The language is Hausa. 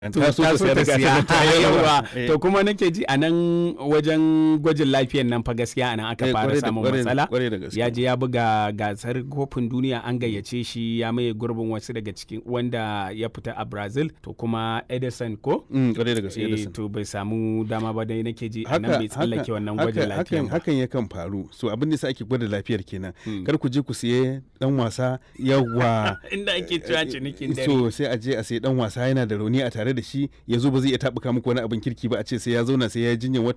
ta so ta sayar da gasar ta yawa Eh. to kuma nake ji a nan wajen gwajin lafiyan nan fa gaskiya a nan aka Eh, fara kwarai da- samun kwarai- matsala kwarai da gaske. ya je ya buga gasar kofin duniya an gayyace shi ya maye gurbin wasu daga cikin wanda ya fita a brazil to kuma edison ko Mm, kwarai da gaske Eh, Edison. to bai samu dama ba dai nake ji a nan bai tsallake wannan gwajin haka- lafiyan hakan, ba hakan yakan faru so abin da sa ake gwada lafiyar kenan kar ku je ku siye dan wasa yawa inda ake cewa cinikin dare so sai a je a sayi dan wasa yana da rauni a tare da shi ya zo ba zai iya tabuka muku wani abin kirki ba a ce sai ya zauna sai ya yi jinyar wata